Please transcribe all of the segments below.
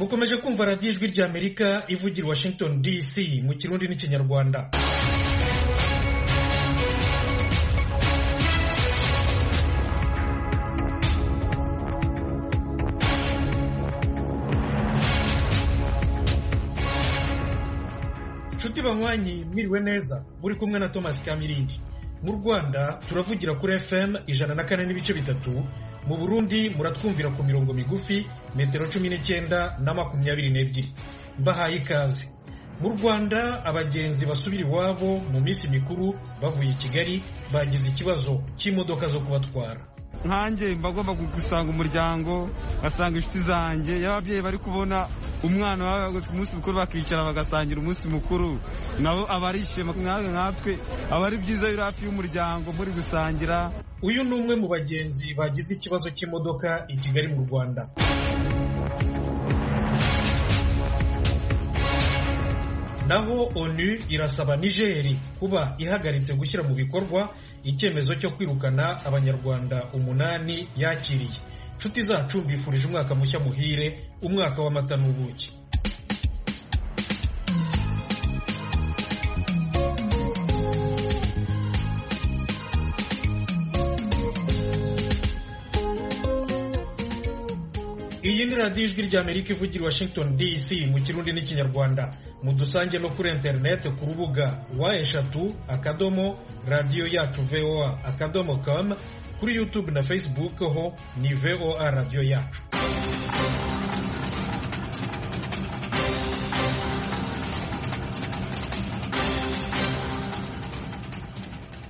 ukomeje kumva radiyo ijwi ry'amerika ivugira i washington dc mu kirundi n'ikinyarwanda inshuti banywanyi mwiriwe neza muri kumwe na thomas kamirindi mu rwanda turavugira kuri fm ijana na kane n'ibice bitatu mu burundi muratwumvira ku mirongo migufi metero cumi n'icyenda na makumyabiri n'ebyiri mbahaye ikaze mu rwanda abagenzi basubira iwabo mu minsi mikuru bavuye i kigali bagize ikibazo cy'imodoka zo kubatwara nkanjye mba agomba gusanga umuryango ngasanga inshuti zanjye iyo ababyeyi bari kubona umwana wawe ku munsi mukuru bakicara bagasangira umunsi mukuru nabo aba ari ishema nkatwe nkatwe aba ari byiza iyo uri hafi y'umuryango muri gusangira uyu ni umwe mu bagenzi bagize ikibazo cy'imodoka i kigali mu rwanda naho onu irasaba nigeri kuba ihagaritse gushyira mu bikorwa icyemezo cyo kwirukana abanyarwanda umunani yakiriye inshuti zacu mbifurije umwaka mushya muhire umwaka w'amata n'ubuki iyi ni radiyo ijwi ry'amerika ivugira i washington dc mu kirundi n'ikinyarwanda mudusange no kuri interineti ku rubuga wa eshatu akadomo radiyo yacu voa akadomo com kuri youtube na facebook ho ni voa radiyo yacu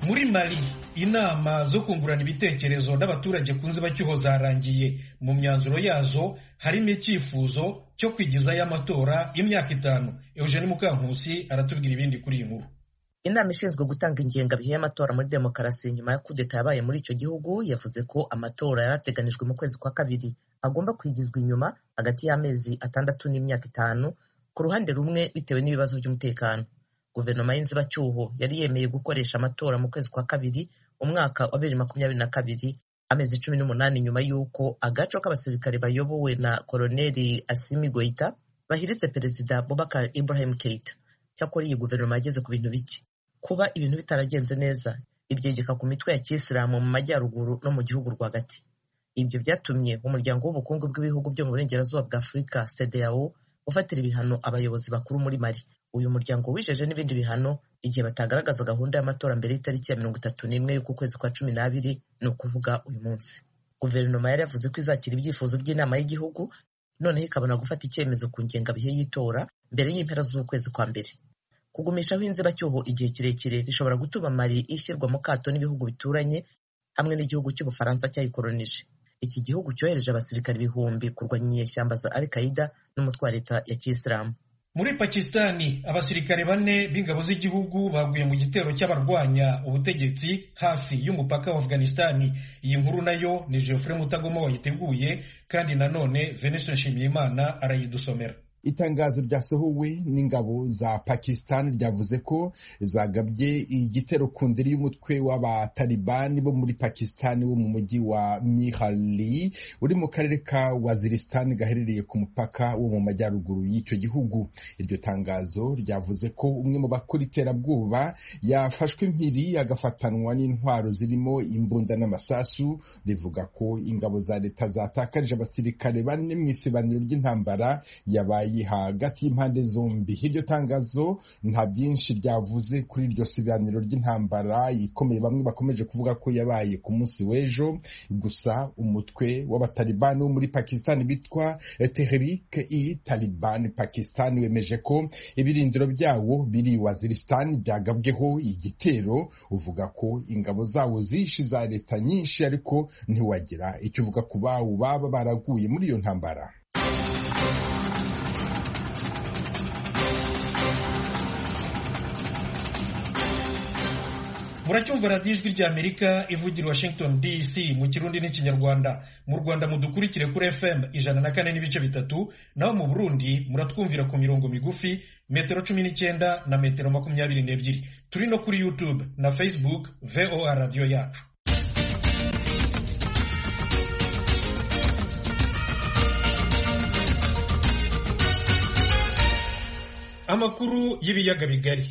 muri mali inama zo kungurana ibitekerezo n'abaturage ku nzibacyuho zarangiye mu myanzuro yazo harimo icyifuzo cyo kwigizayo amatora y'imyaka itanu eugene mukankusi aratubwira ibindi kuri iyi nkuru inama ishinzwe gutanga ingengabihe y'amatora muri demokarasi nyuma ya kudeta yabaye muri icyo gihugu yavuze ko amatora yari ateganijwe mu kwezi kwa kabiri agomba kwigizwa inyuma hagati y'amezi atandatu n'imyaka itanu ku ruhande rumwe bitewe n'ibibazo by'umutekano guverinoma y'inzibacyuho yari yemeye gukoresha amatora mu kwezi kwa kabiri umwaka wa bibiri makumyabiri na kabiri amezi cumi n'umunani nyuma y'uko agaco k'abasirikare bayobowe na koloneli asimi goita bahiritse perezida bobakar ibrahim keita cyakora iyi guverinoma yageze ku bintu bike kuba ibintu bitaragenze neza ibyegeka ku mitwe ya kisilamu mu majyaruguru no mu gihugu rwagati ibyo byatumye umuryango w'ubukungu bw'ibihugu byo mu burengerazuba bwa afurika sedeyao ufatira ibihano abayobozi bakuru muri mari uyu muryango wijeje n'ibindi bihano igihe batagaragaza gahunda y'amatora mbere y'itariki ya mirongo itatu n'imwe y'ukwezi kwa cumi n'abiri ni ukuvuga uyu munsi guverinoma yari yavuze ko izakira ibyifuzo by'inama y'igihugu noneho ikabona gufata icyemezo ku ngengabihe y'itora mbere y'impera z'ukwezi kwa mbere kugumishaho inzibacyuho igihe kirekire bishobora gutuma mari ishyirwa mu kato n'ibihugu bituranye hamwe n'igihugu cy'ubufaransa cyayikolonije iki gihugu cyohereje abasirikare ibihumbi kurwanya inyeshyamba za al qaida n'umutwe wa leta ya kiyisilamu muri pakisitani abasirikare bane b'ingabo z'igihugu baguye mu gitero cy'abarwanya ubutegetsi hafi y'umupaka wa afganisitani iyi nkuru nayo ni geoffrey mutagoma wayiteguye kandi nanone venise nshimiyimana arayidusomera itangazo ryasohowe n'ingabo za pakisitani ryavuze ko zagabye igitero ku ndiri y'umutwe w'abatalibani bo muri pakisitani wo mu mujyi wa mihali uri mu karere ka wazirisitani gaherereye ku mupaka wo mu majyaruguru y'icyo gihugu iryo tangazo ryavuze ko umwe mu bakora iterabwoba yafashwe impiri agafatanwa n'intwaro zirimo imbunda n'amasasu rivuga ko ingabo za leta zatakarije abasirikare bane mu isibaniro ry'intambara yabaye hagati y'impande zombi iryo tangazo nta byinshi ryavuze kuri iryo sibaniro ry'intambara ikomeye bamwe bakomeje kuvuga ko yabaye ku munsi w'ejo gusa umutwe w'abatalibani wo muri pakisitani bitwa tehrike i talibani pakisitani wemeje ko ibirindiro byawo biri wazirisitani byagabweho igitero uvuga ko ingabo zawo zishi za leta nyinshi ariko ntiwagira icyo uvuga ku bawo baba baraguye muri iyo ntambara muracyumva radiyo ijwi ry'amerika ivugira washington dc mu kirundi n'ikinyarwanda mu rwanda mudukurikire kuri fm ijana na kane n'ibice bitatu naho mu burundi muratwumvira ku mirongo migufi metero cumi n'icyenda na metero makumyabiri n'ebyiri turi no kuri youtube na facebook voa radiyo yacu amakuru y'ibiyaga bigari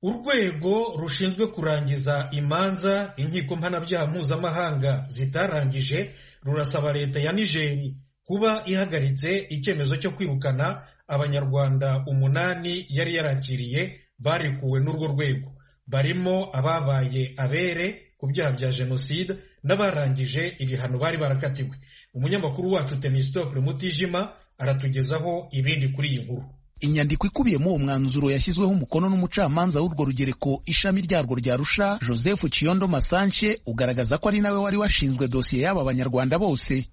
urwego rushinzwe kurangiza imanza inkiko mpanabyaha mpuzamahanga zitarangije rurasaba leta ya nigeri kuba ihagaritse icyemezo cyo kwirukana abanyarwanda umunani yari yarakiriye barekuwe n'urwo rwego barimo ababaye abere ku byaha bya jenoside n'abarangije ibihano bari barakatiwe umunyamakuru wacu temisitoke mutijima aratugezaho ibindi kuri iyi nkuru inyandiko ikubiyemo uwo mwanzuro yashyizweho umukono n'umucamanza w'urwo rugereko ishami ryarwo rya rusha joseph chiyondo masanche ugaragaza ko ari nawe wari washinzwe dosiye y'aba banyarwanda bose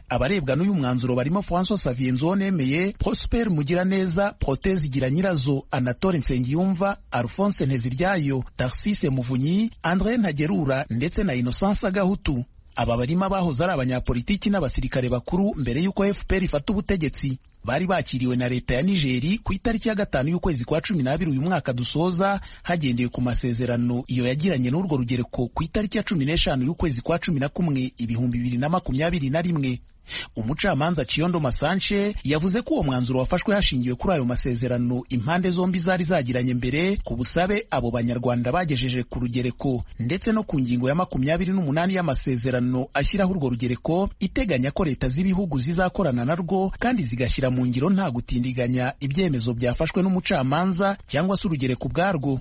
abarebwa n'uyu mwanzuro barimo francois savier nzonemeye prosper mugiraneza proteze igira nyirazo anatole nsengiyumva alphonse nteziryayo tarsise muvunyi andre ntagerura ndetse na innocence gahutu aba barimo abahoze ari abanyapolitiki n'abasirikare bakuru mbere y'uko fpr ifata ubutegetsi bari bakiriwe na leta ya nigeri ku itariki ya gatanu y'ukwezi kwa cumi n'abiri uyu mwaka dusoza hagendewe ku masezerano iyo yagiranye n'urwo rugereko ku itariki ya cumi n'eshanu y'ukwezi kwa cumi na kumwe ibihumbi bibiri na makumyabiri na rimwe umucamanza Chiyondo Masanche yavuze ko uwo mwanzuro wafashwe hashingiwe kuri ayo masezerano impande zombi zari zagiranye mbere ku busabe abo banyarwanda bagejeje ku rugereko ndetse no ku ngingo ya makumyabiri n'umunani y'amasezerano ashyiraho urwo rugereko iteganya ko leta z'ibihugu zizakorana narwo kandi zigashyira mu ngiro nta gutindiganya ibyemezo byafashwe n'umucamanza cyangwa se urugereko ubwarwo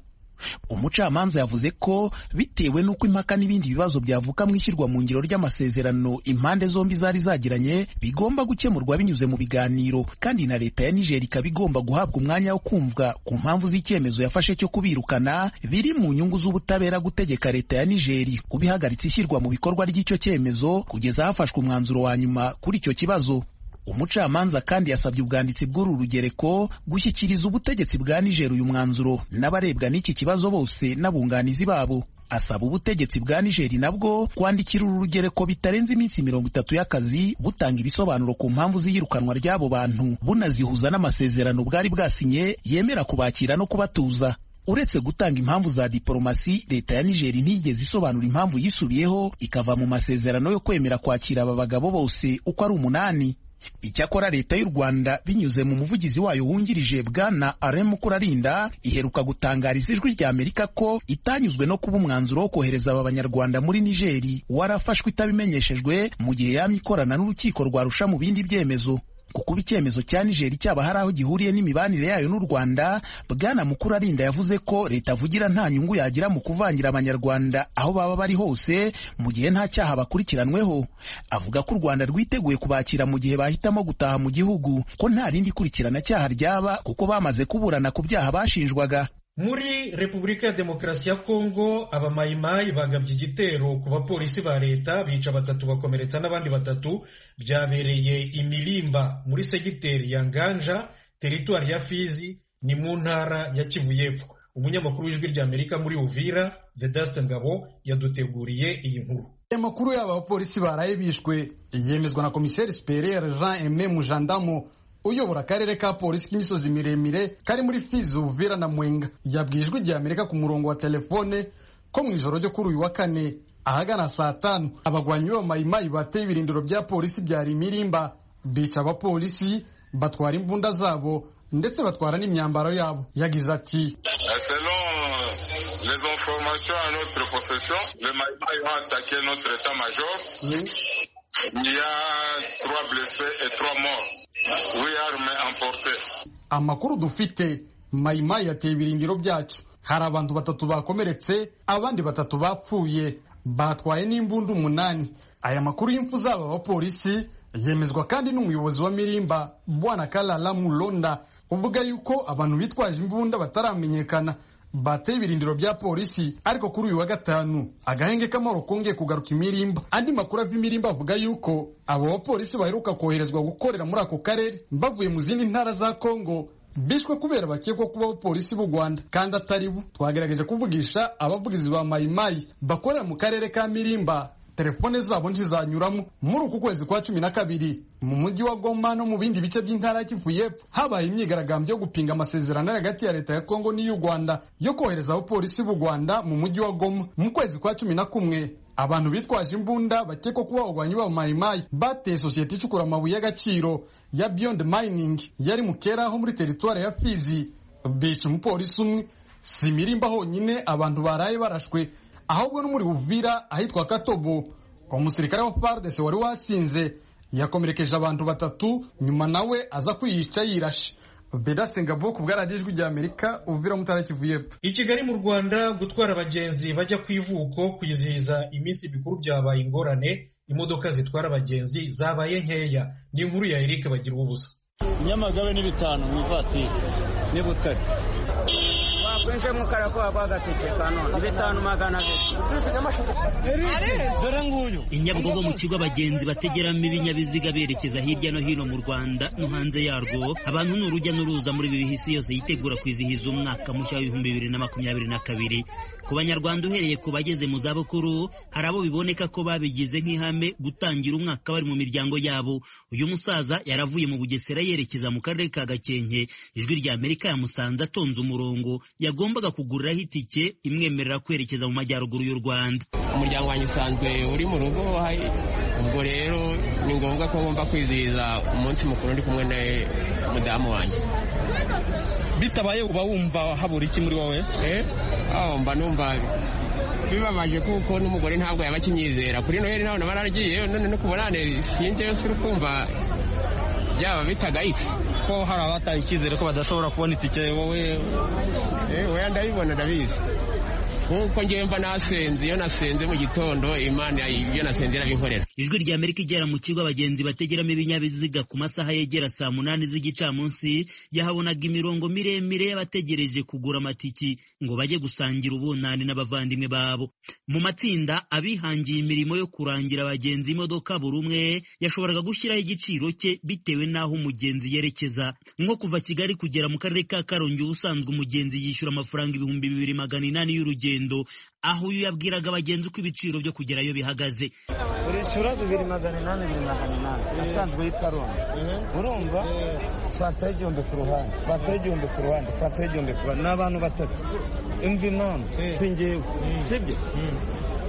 umucamanza yavuze ko bitewe n'uko impaka n'ibindi bibazo byavuka mu ishyirwa mu ngiro ry'amasezerano impande zombi zari zagiranye bigomba gukemurwa binyuze mu biganiro kandi na leta ya nigeri ikaba igomba guhabwa umwanya wo kumvwa ku mpamvu z'icyemezo yafashe cyo kubirukana biri mu nyungu z'ubutabera gutegeka leta ya nigeri kubihagaritse ishyirwa mu bikorwa ry'icyo cyemezo kugeza hafashwe umwanzuro wa nyuma kuri icyo kibazo umucamanza kandi yasabye ubwanditsi bw'uru rugereko gushyikiriza ubutegetsi bwa nijeri uyu mwanzuro n'abarebwa n'iki kibazo bose n'abunganizi babo asaba ubutegetsi bwa nigeri nabwo kwandikira uru rugereko bitarenze iminsi mirongo itatu y'akazi butanga ibisobanuro ku mpamvu z'iyirukanwa ry'abo bantu bunazihuza n'amasezerano bwari bwasinye yemera kubakira no kubatuza uretse gutanga impamvu za diporomasi leta ya nigeri ntiyigeze isobanura impamvu yisubiyeho ikava mu masezerano yo kwemera kwakira aba bagabo bose uko ari umunani icyakora leta y'u rwanda binyuze mu muvugizi wayo wungirije bwana alain mukurarinda iheruka gutangariza ijwi rya amerika ko itanyuzwe no kuba umwanzuro wo kohereza aba banyarwanda muri nigeri warafashwe itabimenyeshejwe mu gihe yamye ikorana n'urukiko rwarusha mu bindi byemezo kukuba icyemezo cya nigeri cyaba hari aho gihuriye n'imibanire yayo n'u rwanda bwana mukurarinda yavuze ko leta avugira nta nyungu yagira mu kuvangira abanyarwanda aho baba bari hose mu gihe nta cyaha bakurikiranweho avuga ko u rwanda rwiteguye kubakira mu gihe bahitamo gutaha mu gihugu ko nta rindi kurikirana cyaha ryaba kuko bamaze kuburana ku byaha bashinjwaga muri repubulika ya demokarasi ya kongo abamayimayi bagabye igitero ku bapolisi ba leta bica batatu bakomeretsa n'abandi batatu byabereye imirimba muri segiteri ya nganja teritwari ya fizi ni mu ntara ya kivu y'epfo umunyamakuru w'ijwi ry'amerika muri uvira vedaste ngabo yaduteguriye iyi nkuru aya makuru y'aba bapolisi baraye bishwe yemezwa na komiseri superiere jean emme mujandamu uyobora akarere ka polisi k'imisozi miremire kari muri fizi uvira na mwenga yabwijwe igihe amerika ku murongo wa telefone ko mu ijoro ryo kuri uyu wa kane ahagana saa tanu abagwanyi b'abamayimayi bateye ibirindiro bya polisi byari imirimba bica abapolisi batwara imbunda zabo ndetse batwara n'imyambaro yabo yagize ati les informations à notre possession les mayimayi ont attaqué notre état major il y a trois blessés et trois morts amakuru dufite mayimayi yateye ibirindiro byacu hari abantu batatu bakomeretse abandi batatu bapfuye batwaye n'imbunda umunani aya makuru y'imfu z'aba bapolisi yemezwa kandi n'umuyobozi wa mirimba bwana karara mulonda uvuga yuko abantu bitwaje imbunda bataramenyekana bateye ibirindiro bya polisi ariko kuri uyu wa gatanu agahenge k'amahoro kongeye kugaruka imirimba andi makuru ava imirimba avuga yuko abo bapolisi baheruka koherezwa gukorera muri ako karere bavuye mu zindi ntara za kongo bishwe kubera bakekwa kuba abapolisi b'u rwanda kandi atari bo twagerageje kuvugisha abavugizi ba mayimayi bakorera mu karere ka mirimba telefone zabo ntizanyuramo muri uku kwezi kwa cumi na kabiri mu mujyi wa goma no mu bindi bice by'intara ya kivu y'epfo habaye imyigaragambyo yo gupinga amasezerano hagati ya leta ya kongo n'iy'u rwanda yo kohereza abapolisi b'u rwanda mu mujyi wa goma mu kwezi kwa cumi na kumwe abantu bitwaje imbunda bakekwa kuba abagwanyi b'abamayimayi bateye sosiyete icukura amabuye y'agaciro ya beyond mining yari mu keraho muri teritwari ya fizi bica umupolisi umwe si imirimba honyine abantu baraye barashwe ahubwo no muri Uvira ahitwa Katobo umusirikare wa FARDC wari wasinze yakomerekeje abantu batatu nyuma nawe aza kwiyica yirashe Beda Singapore ku bwaradijwi rya Amerika Uvira mutara Kivu y'Epfo i kigali mu rwanda gutwara abagenzi bajya ku ivuko kwizihiza iminsi mikuru byabaye ingorane imodoka zitwara abagenzi zabaye nkeya ni inkuru ya Eric bagira ubusa nyamagabe ni bitanu mu ivatiri ni butare wakwinjemo karakoba kwa gatike kanone bitanu magana abiri dore nguyu i Nyabugogo mu kigo abagenzi bategeramo ibinyabiziga berekeza hirya no hino mu Rwanda no hanze yarwo abantu ni urujya n'uruza muri ibi bihe isi yose yitegura kwizihiza umwaka mushya w'ibihumbi bibiri na makumyabiri na kabiri ku banyarwanda uhereye ku bageze mu zabukuru hari abo biboneka ko babigize nk'ihame gutangira umwaka bari mu miryango yabo uyu musaza yaravuye mu bugesera yerekeza mu karere ka gakenke ijwi rya amerika yamusanze atonze umurongo yagombaga kuguriraho itike imwemerera kwerekeza mu majyaruguru y'u rwanda umuryango wanjye usanzwe uri mu rugo ubwo rero ni ngombwa ko ngomba kwizihiza umunsi mukuru ndi kumwe na mudamu wanjye bitabaye uba wumva habura iki muri wowe mba numva bibabaje kuko n'umugore ntabwo yaba akinyizera kuri noheli nawe naba naragiyeyo none no kubonane sinjyeyo suri kumva byaba bitagayitse ko hari abataye icyizere ko badashobora kubona itike wowe wowe ndabibona ndabizi nkuko ngewe mba nasenze iyo nasenze mu gitondo imana ibyo nasenze irabinkorera ijwi rya amerika igera mu kigo abagenzi bategeramo ibinyabiziga ku masaha yegera saa munani z'igicamunsi yahabonaga imirongo miremire y'abategereje kugura amatiki ngo bajye gusangira ubunani n'abavandimwe babo mu matsinda abihangiye imirimo yo kurangira abagenzi imodoka buri umwe yashoboraga gushyiraho igiciro cye bitewe n'aho umugenzi yerekeza nko kuva kigali kugera mu karere ka karongi ubusanzwe umugenzi yishyura amafaranga ibihumbi bibiri magana inani y'urugendo aho uyu yabwiraga abagenzi uko ibiciro byo kugerayo bihagaze urishyura bibiri magana inani bibiri magana inani asanzwe yitwa ronda urumva fataho igihumbi ku ruhande fataho igihumbi ku ruhande fataho igihumbi ku ruhande ni abantu batatu imvi none si ngewe sibyo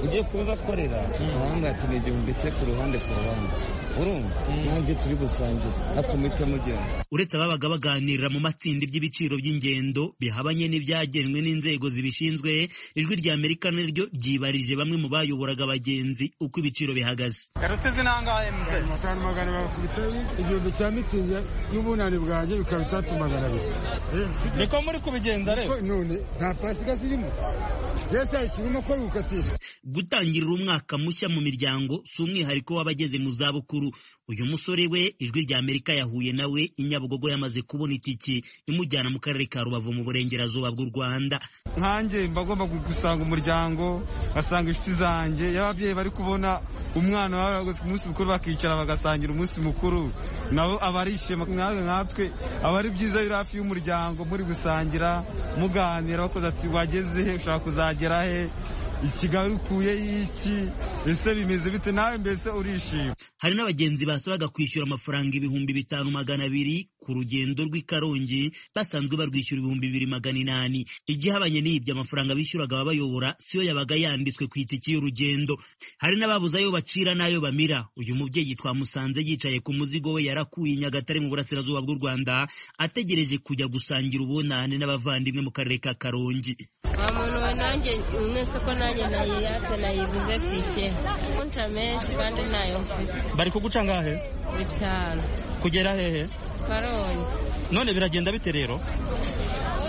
ugiye kubibakorera urabona ati ni igihumbi cye ku ruhande ku ruhande urumva nanjye turi gusangire ariko muhite mugenda uretse ababaga baganirira mu matsinda iby'ibiciro by'ingendo bihabanye n'ibyagenwe n'inzego zibishinzwe ijwi rya amerika naryo ryibarije bamwe mu bayoboraga abagenzi uko ibiciro bihagaze karusizi nangahe muse ahantu magana bakubitaye igihumbi cya mitsingi y'ubunani bwanjye bikaba itatu magana abiri niko muri kubigenza rero none nta pasika zirimo leta ikirimo ko rukatira gutangirira umwaka mushya mu miryango si umwihariko w'abageze mu zabukuru uyu musore we ijwi rya amerika yahuye nawe inyabugogo yamaze kubona itiki imujyana mu karere ka rubavu mu burengerazuba bw'u rwanda nkanjye mba agomba gusanga umuryango ngasanga inshuti zanjye iyo ababyeyi bari kubona umwana wawe ku munsi mukuru bakicara bagasangira umunsi mukuru nabo aba ari ishema nkatwe nkatwe aba ari byiza biri hafi y'umuryango muri gusangira muganira bakoze ati wageze he ushaka kuzagera he ikigali ukuye y'iki ese bimeze bite nawe mbese urishima hari n'abagenzi basabaga kwishyura amafaranga ibihumbi bitanu magana abiri ku rugendo rw'i karongi basanzwe barwishyura ibihumbi bibiri magana inani igihabanye n'ibyo amafaranga bishyuraga ababayobora siyo yabaga yanditswe ku itiki y'urugendo hari n'ababuze ayo bacira n'ayo bamira uyu mubyeyi twamusanze yicaye ku muzigo we yarakuye i nyagatare mu burasirazuba bw'u rwanda ategereje kujya gusangira ubunane n'abavandimwe mu karere ka karongi nta muntu wanange mwese ko nanjye nayiyate nayibuze ku itike kunca menshi kandi ntayo mfite bari kuguca ngahe bitanu kugera hehe karongi none biragenda bite rero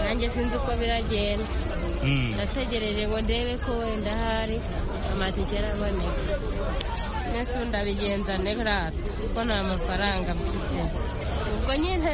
nanjye sinzi uko biragenda nategereje ngo ndebe ko wenda hari amatike araboneka mwese ndabigenza nerato kuko nta mafaranga mfite ubwo nyine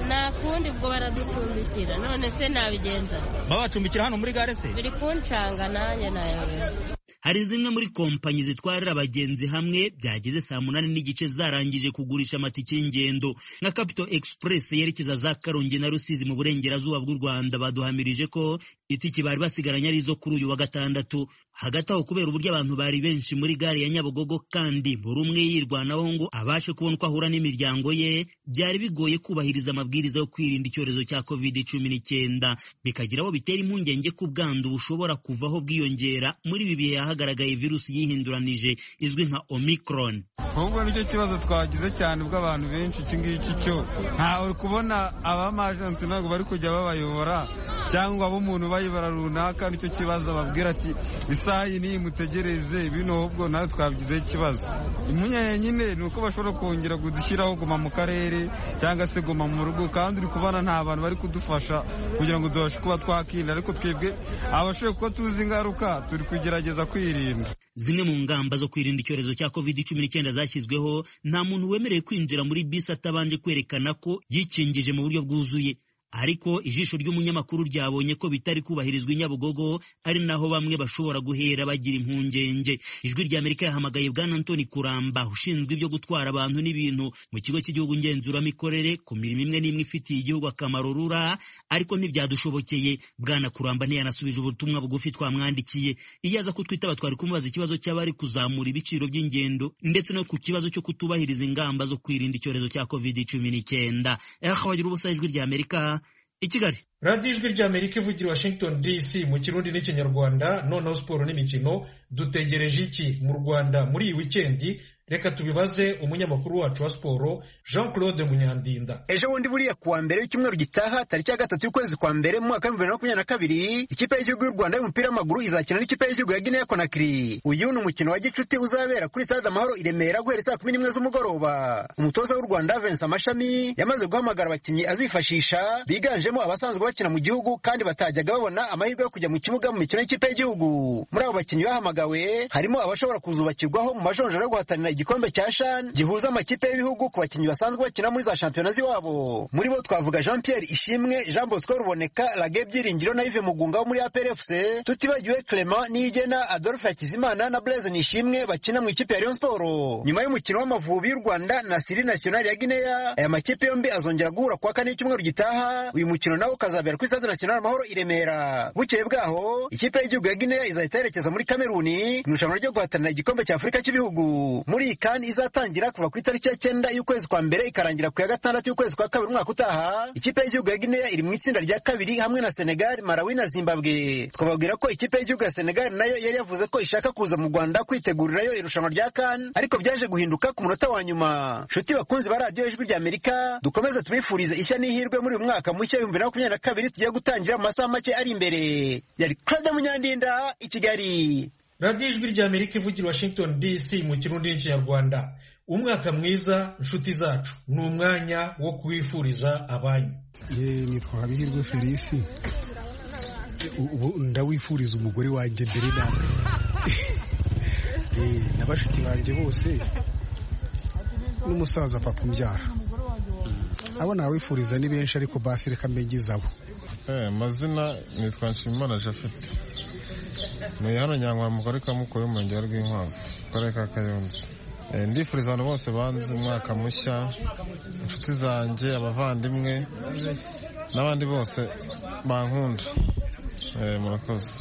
nta kundi ubwo baraducumbikira none se nabigenza babacumbikira hano muri gare se biri kuncanga nanjye nayobera hari zimwe muri kompanyi zitwarira abagenzi hamwe byageze saa munani n'igice zarangije kugurisha amatike y'ingendo nka Capital Express yerekeza za Karongi na Rusizi mu burengerazuba bw'u Rwanda baduhamirije ko itike bari basigaranye ari izo kuri uyu wa gatandatu hagati aho kubera uburyo abantu bari benshi muri gare ya nyabugogo kandi buri umwe yirwanaho ngo abashe kubona uko ahura n'imiryango ye byari bigoye kubahiriza amabwiriza yo kwirinda icyorezo cya covid cumi n'icyenda bikagira abo bitera impungenge ko ubwandu bushobora kuvaho bwiyongera muri ibi bihe hagaragaye virusi yihinduranije izwi nka omicron ahubwo nicyo kibazo twagize cyane ubwo abantu benshi iki ngiki cyo ntawe uri kubona abamajansi ntabwo bari kujya babayobora cyangwa abo umuntu bayobora runaka nicyo kibazo babwira ati isaha iyi niyi mutegereze bino ahubwo nawe twabigizeho ikibazo impungenge nyine ni uko bashobora kongera kudushyiraho guma mu karere cyangwa se guma mu rugo kandi uri kubona nta bantu bari kudufasha kugira ngo tubashe kuba twakirinda ariko twebwe abashoboye kuba tuzi ingaruka turi kugerageza kwirinda zimwe mu ngamba zo kwirinda icyorezo cya covid cumi n'icyenda zashyizweho nta muntu wemerewe kwinjira muri bisi atabanje kwerekana ko yikingije mu buryo bwuzuye ariko ijisho ry'umunyamakuru ryabonye ko bitari kubahirizwa i nyabugogo ari naho bamwe bashobora guhera bagira impungenge ijwi ry'amerika yahamagaye bwana antoni kuramba ushinzwe ibyo gutwara abantu n'ibintu mu kigo cy'igihugu ngenzuramikorere ku mirimo imwe n'imwe ifitiye igihugu akamaro rura ariko ntibyadushobokeye bwana kuramba ntiyanasubije ubutumwa bugufi twamwandikiye iyo aza kutwitaba twari kumubaza ikibazo cy'abari kuzamura ibiciro by'ingendo ndetse no ku kibazo cyo kutubahiriza ingamba zo kwirinda icyorezo cya covid cumi n'icyenda wagira ubusa ijwi ry'amerika i kigali radiyo ijwi ry'amerika ivugira washington dc mu kirundi n'ikinyarwanda noneho siporo n'imikino dutegereje iki mu rwanda muri iyi wikendi reka tubibaze umunyamakuru wacu wa siporo jean claude munyandinda ejo bundi buriya kuwa mbere w'icyumweru gitaha tariki ya gatatu y'ukwezi kwa mbere mu mwaka w'ibihumbi bibiri na makumyabiri na kabiri ikipe y'igihugu y'u rwanda y'umupira w'amaguru izakina n'ikipe y'igihugu ya guinea conakry uyu ni umukino wa gicuti uzabera kuri stade amahoro i remera guhera saa kumi n'imwe z'umugoroba umutoza w'u rwanda vincent amashami yamaze guhamagara abakinnyi azifashisha biganjemo abasanzwe bakina mu gihugu kandi batajyaga babona amahirwe yo kujya mu kibuga mu mikino y'ikipe y'igihugu muri abo bakinnyi bahamagawe harimo abashobora kuzubakirwaho mu majonjora yo guhatanira igikombe cya shan gihuza amakipe y'ibihugu ku bakinnyi basanzwe bakina muri za shampiyona z'iwabo muri bo twavuga jean pierre ishimwe jean bosco ruboneka rage byiringiro na ive mugunga wo muri aprfc tutibagiwe clement niyigena adolphe hakizimana na blaise nishimwe bakina mu ikipe ya rayon sport nyuma y'umukino w'amavubi y'u rwanda na siri nationale ya guinea aya makipe yombi azongera guhura kuwa kane y'icyumweru gitaha uyu mukino nawo ukazabera kuri stade national amahoro i remera bukeye bwaho ikipe y'igihugu ya guinea izahita yerekeza muri kameruni mu irushanwa ryo guhatanira igikombe cya afurika cy'ibihugu muri iyi kandi izatangira kuva ku itariki ya cyenda y'ukwezi kwa mbere ikarangira ku ya gatandatu y'ukwezi kwa kabiri umwaka utaha ikipe y'igihugu ya guinea iri mu itsinda rya kabiri hamwe na senegal marawi na zimbabwe twababwira ko ikipe y'igihugu ya senegal nayo yari yavuze ko ishaka kuza mu rwanda kwitegurirayo irushanwa rya kan ariko byaje guhinduka ku munota wa nyuma nshuti bakunzi ba radiyo ijwi ry'amerika dukomeze tubifurize ishya n'ihirwe muri uyu mwaka mushya w'ibihumbi bibiri na makumyabiri na kabiri tugiye gutangira mu masaha make ari imbere yari claude munyandinda i kigali radiyo ijwi ry'amerika ivugira washington dc mu kirundi n'ikinyarwanda umwaka mwiza inshuti zacu ni umwanya wo kuwifuriza abanyu nitwa habihirwe felisi ubu ndawifuriza umugore wanjye mbere nawe na bashiki banjye bose n'umusaza papa umbyara abo nawifuriza ni benshi ariko basi reka mbengeze abo amazina nitwa nshimimana jafete ni hano nyangwa mu karere ka mukoye umurenge wa rwinkwavu akarere ka kayonza ndifuriza abantu bose banze umwaka mushya inshuti zanjye abavandimwe n'abandi bose bankunda murakoze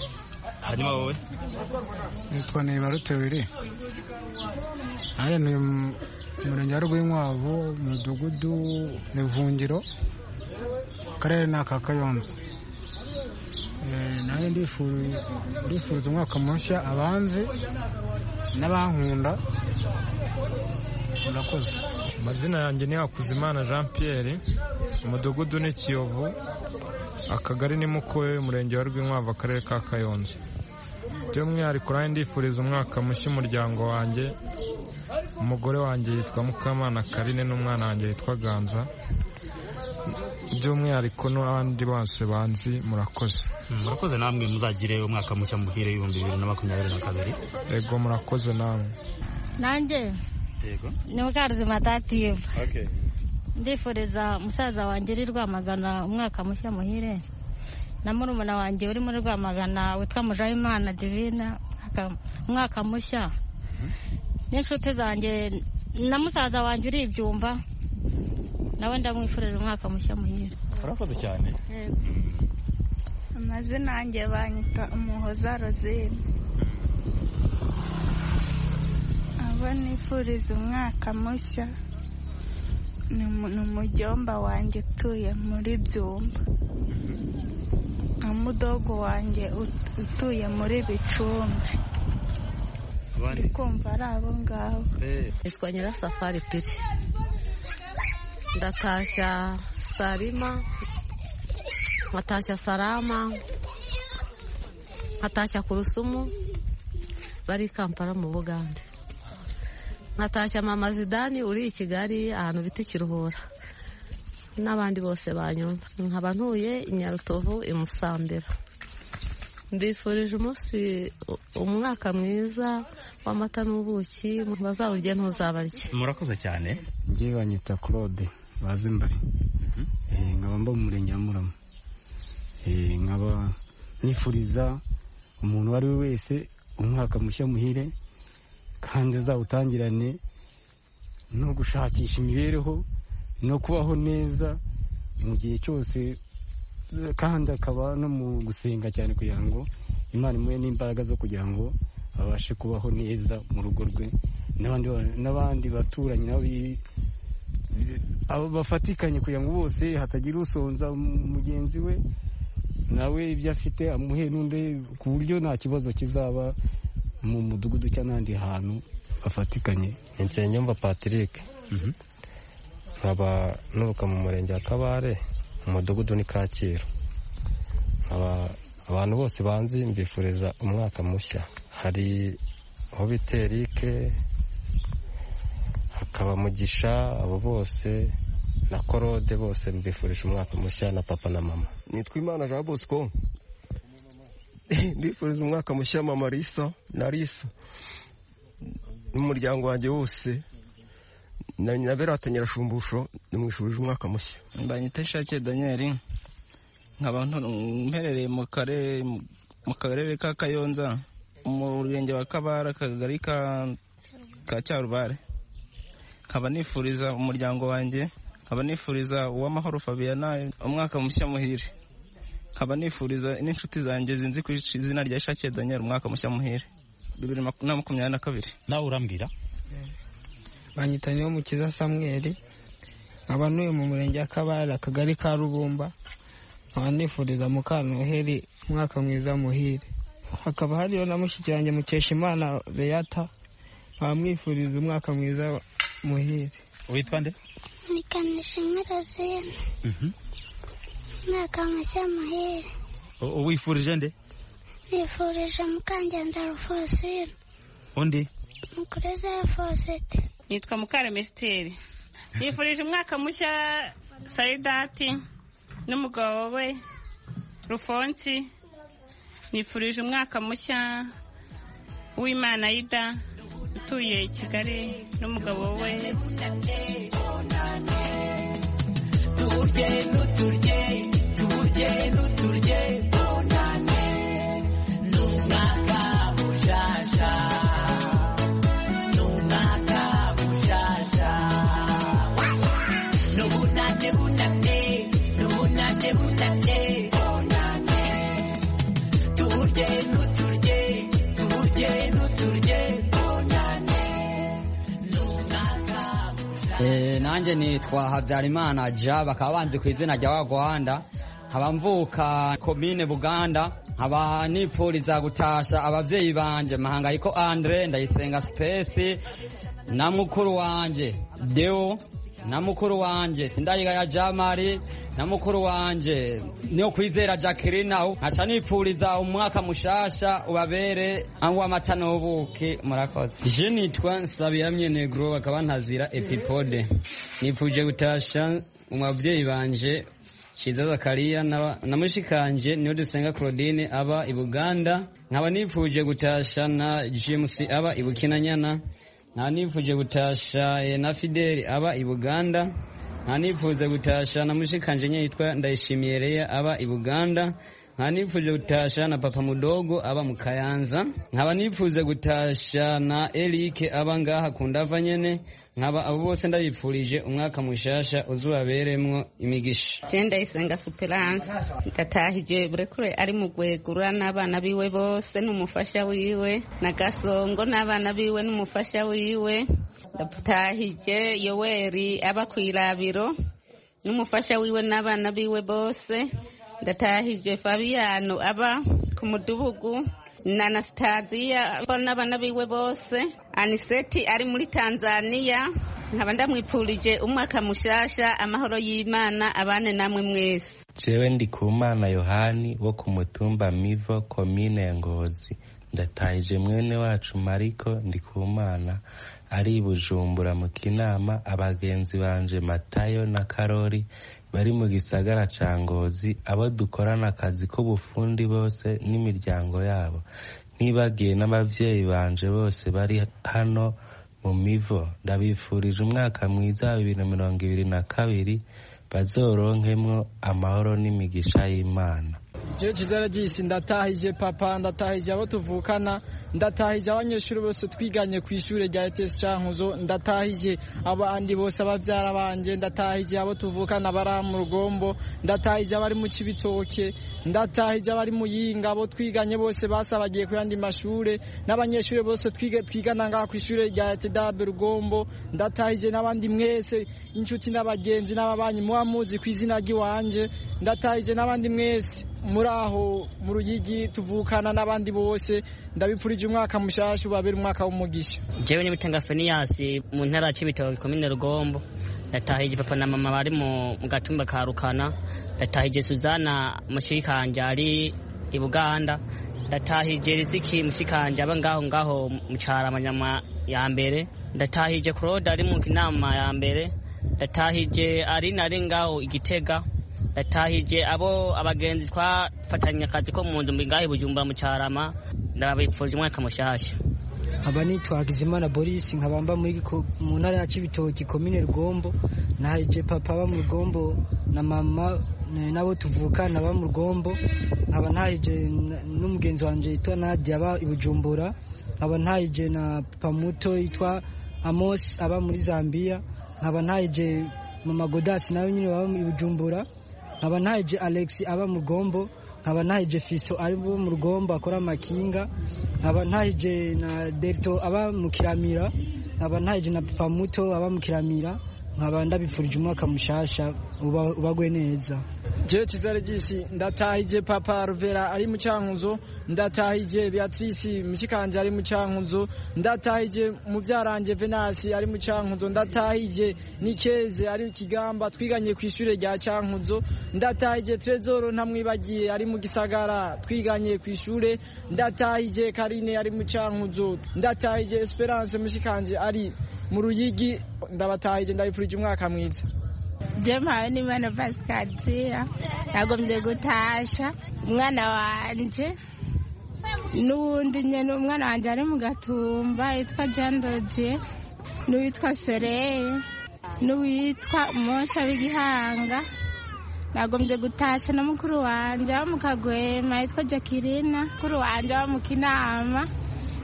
hanyuma wowe nitwa ntibaruteweri hano ni umurenge wa rwinkwavu umudugudu ni ivungiro akarere ni aka kayonza nawe ndifuza umwaka mushya abanzi n'abankunda murakoze amazina yanjye ni hakuzimana jean pierre umudugudu ni kiyovu akagari ni mukoye umurenge wa rwinkwavu akarere ka kayonza by'umwihariko nawe ndifuriza umwaka mushya umuryango wanjye umugore wanjye yitwa mukamana karine n'umwana wanjye yitwa ganza by'umwihariko n'abandi bose banzi murakoze murakoze namwe muzagire umwaka mushya muhire ibihumbi bibiri na makumyabiri na kabiri yego murakoze namwe nanjye ni mukaruzima tativa ndifuriza musaza wanjye uri rwamagana umwaka mushya muhire na murumuna wanjye uri muri rwamagana witwa mujayimana divina umwaka mushya n'inshuti zanjye na musaza wanjye uri ibyumba nawe ndamwifurije umwaka mushya muhira urakoze cyane amazina yanjye banyita umuhoza rozine uwo nifuriza umwaka mushya ni umu- ni umujyomba wanjye utuye muri byumba na mudogo wanjye ut- utuye muri bicumbi Abandi? ndi kumva ari abo ngabo Nitwa Nyirasafari Piri. Ndatashya Salima, nkatashya Salama, nkatashya Kurusumu, bari i Kampala mu Bugande. Nkatashya Mama Zidani uri i Kigali ahantu bita Kiruhura. N'abandi bose banyumva. Nkaba ntuye i Nyarutovu i Musambira. mbifurije umunsi umwaka mwiza w'amata n'ubuki bazawurye ntuzabarye murakoze cyane njye banyita claude bazi mbari Eh, nkaba mba mu murenge wa murama Eh, nkaba nifuriza umuntu uwo ari we wese umwaka mushya muhire kandi azawutangirane no gushakisha imibereho no kubaho neza mu gihe cyose kandi akaba no mu gusenga cyane kugira ngo imana imuhe n'imbaraga zo kugira ngo abashe kubaho neza mu rugo rwe n'abandi n'abandi baturanyi nabo bi- bi- abo bafatikanye kugira ngo bose hatagira usonza mu- mugenzi we nawe ibyo afite amuhe n'undi ku buryo nta kibazo kizaba mu mudugudu cyangwa n'ahandi hantu bafatikanye nsenyumva patrick nkaba nuka mu murenge wa kabare mu mudugudu ni kacyiru nkaba abantu bose banzi mbifuriza umwaka mushya hari aho bita erike hakaba mugisha abo bose na korode bose mbifurije umwaka mushya na papa na mama nitwa imana jean bosco ndifuriza umwaka mushya mama risa na risa n'umuryango wanjye wose na na berata nyirashumbusho ndamwifurije umwaka mushya mbanyita shake daniel nkaba nto- mperereye mu karere mu karere ka kayonza mu murenge wa kabara akagari ka ka cyarubare nkaba nifuriza umuryango wanjye nkaba nifuriza uwamahoro fabiana umwaka mushya muhire nkaba nifuriza n'inshuti zanjye zinzi ku izina rya shake daniel umwaka mushya muhire bibiri maku- na makumyabiri na kabiri nawe urambwira banyita niyo mukiza samweri nkaba ntuye mu murenge wa kabare akagari ka rubumba nkaba nifuriza mukantuheri umwaka mwiza muhire hakaba hariyo na mushiki wanjye mukeshimana beata nkaba mwifuriza umwaka mwiza wa- muhire witwa nde nikanisha imirozine umwaka mushya muhire wifurije nde nifurije mukangenza rufosine undi mukureze fosite nitwa mukaremesiteri nifurije umwaka mushya sayidati n'umugabo we rufonsi nifurije umwaka mushya w'imana yida utuye i kigali n'umugabo we turye nuturye turye nuturye bonane numwaka mushasha numwaka mushasha nubunane bunane nubunane bunane bonane turye nuturye turye nuturye bonane numwaka Eh, nanjye nitwa habyarimana ja bakaba banzi ku izina rya wagwanda nkaba mvuka komine buganda nkaba nipfuriza gutasha ababyeyi banje mahangayiko andre ndayisenga sipesi na mukuru wanje deo na mukuru wanje sindayigaya jamari na mukuru wanje niyo kwizera jacqueline aho nkaca nipfuriza umwaka mushasha ubabere aho amata n'ubuki murakoze Je nitwa Nsabiramye Negro bakaba ntazira Epipode nifuje gutasha mu babyeyi banje Shiza Zakariya n'aba- na mushikanje niyo dusenga Claudine aba i Buganda nkaba nifuje gutasha na James aba i Bukinanyana nkaba nifuje gutasha eh, na Fidel aba i Buganda nkaba nifuje gutasha na mushikanje nyine yitwa Ndayishimiye Leya aba i Buganda nkaba nifuje gutasha na papa mudogo aba mu kayanza nkaba nifuje gutasha na erike aba ngaha ku ndava nyene nkaba abo bose ndabipfurije umwaka mushasha uzubaberemwo imigisha genda isenga superance ndatahije burekure ari mu gwegura n'abana biwe bose n'umufasha wiwe na gasongo n'abana biwe n'umufasha wiwe ndatahije yoweri aba ku irabiro n'umufasha wiwe n'abana biwe bose ndatahije fabiyano aba ku mudugudu na anasitaziya n'abana biwe bose aniseti ari muri tanzania nkaba ndamwipfurije umwaka mushasha amahoro y'imana abane namwe mwese jewe ndi ku mana yohani wo ku mutumba mivo komine ya ngozi ndatahije mwene wacu mariko ndi ku mana ari i bujumbura mu kinama abagenzi banje matayo na karori bari mu gisagara ca ngozi abo dukorana akazi k'ubufundi bose n'imiryango yabo ntibagiye n'abavyeyi banje bose bari hano mu mivo ndabifurije umwaka mwiza wa bibiri na mirongo ibiri na kabiri bazoronkemwo amahoro n'imigisha y'imana jewe kizera jisi ndatahije papa ndatahije abo tuvukana ndatahije abanyeshuri bose twiganye ku ishure rya ETS Cankuzo ndatahije abandi bose abavyara banje ndatahije abo tuvukana bari mu rugombo ndatahije abari mu kibitoke ndatahije abari mu yinga abo twiganye bose basabagiye ku yandi mashure n'abanyeshuri bose twige twigana ngaha ku ishure rya ETDAB rugombo ndatahije n'abandi mwese inshuti n'abagenzi n'ababanyi muba muzi ku izina ry'iwanje ndatahije n'abandi mwese muri aho mu ruyigi tuvukana n'abandi bose ndabipfurije umwaka mushasha ubabera umwaka w'umugisha jewe n'ibitanga feniyasi mu ntara ya cibitoke komine rugombo natahije papa na mama bari mu gatumba ka rukana natahije suzana mushikanje ari i buganda natahije riziki mushikanje aba ngaho ngaho mu caramanyama ya mbere ndatahije claude ari mu kinama ya mbere ndatahije ari nari ngaho igitega ndatahije abo abagenzi twafatanya akazi ko mu nzu ngahe bujumbura mu cyarama ndababipfuje umwaka mushasha nkaba nitwa Hakizimana Boris nkaba mba muri mu ntara ya Cibitoki komine Rugombo nahije papa ba mu Rugombo na mama nabo tuvukana ba mu Rugombo nkaba nahije n'umugenzi wanje yitwa Nadia aba i Bujumbura nkaba nahije na papa muto yitwa Amos aba muri Zambia nkaba nahije mama Godas nawe nyine baba i Bujumbura nkaba nahije Alex aba mu rugombo nkaba nahije Fiso ari mu rugombo akora amakinga nkaba nahije na Delto aba mu kiramira nkaba nahije na Papa Muto aba mu kiramira nkaba ndabipfurije umwaka mushasha ubagwe neza jewe kizare jisi ndatahije papa ruvera ari mu cyankuzo ndatahije beatrice mushikanje ari mu cyankuzo ndatahije mubyarange venasi ari mu cyankuzo ndatahije nikeze ari ikigamba twiganye ku ishure rya cyankuzo ndatahije trezoro ntamwibagiye ari mu gisagara twiganye ku ishure ndatahije karine ari mu cyankuzo ndatahije esperance mushikanje ari mu ruyigi ndabatahije ndabipfurije umwaka mwiza jempawe n'imana pasikaziya nagombye gutasha umwana wanje n'uwundi nyine umwana wanjye ari mu gatumba yitwa jandodiye n'uwitwa sereye n'uwitwa umosha w'igihanga nagombye gutasha na mukuru wanjye wo mu kagwema yitwa jacqueline mukuru wanjye wo mu kinama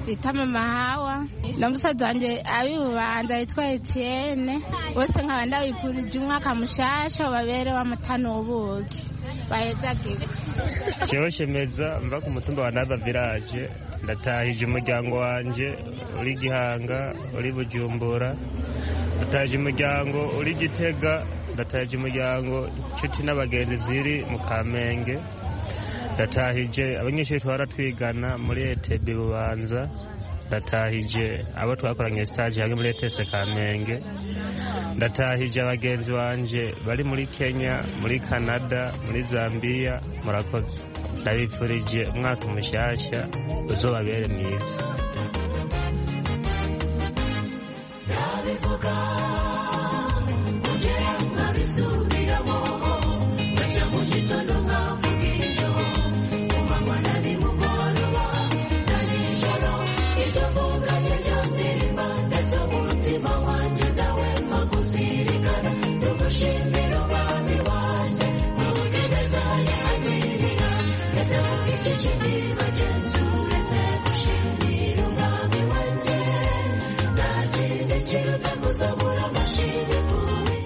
bita mama hawa na musaza wanjye abibubanza yitwa Etienne bose nkaba ndabipfurije umwaka mushasha babere w'amatano ubuki bahezagirwe jewe shemeza mva ku mutumba wa nava village ndatahije umuryango wanje uri gihanga uri bujumbura ndatahije umuryango uri gitega ndatahije umuryango nshuti n'abagenzi ziri mu kamenge ndatahije abanyeshuri twara twigana muri etb bubanza ndatahije abo twakoranye stage hamwe muri ets kamenge ndatahije abagenzi banje bari muri kenya muri canada muri zambia murakoze ndabipfurije umwaka mushyashya uzobabere mwiza nabivuga kugera nkabisubiramo ngajya mu gitondo nkavuga iryo Thank you.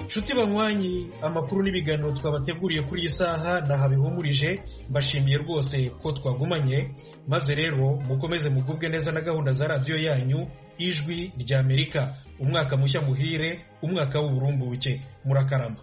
nshuti banywanyi amakuru n'ibiganiro twabateguriye kuri iyi saha nahabihumurije mbashimiye rwose ko twagumanye maze rero mukomeze mugubwe neza na gahunda za radiyo yanyu ijwi rya amerika umwaka mushya muhire umwaka w'uburumbuke murakarama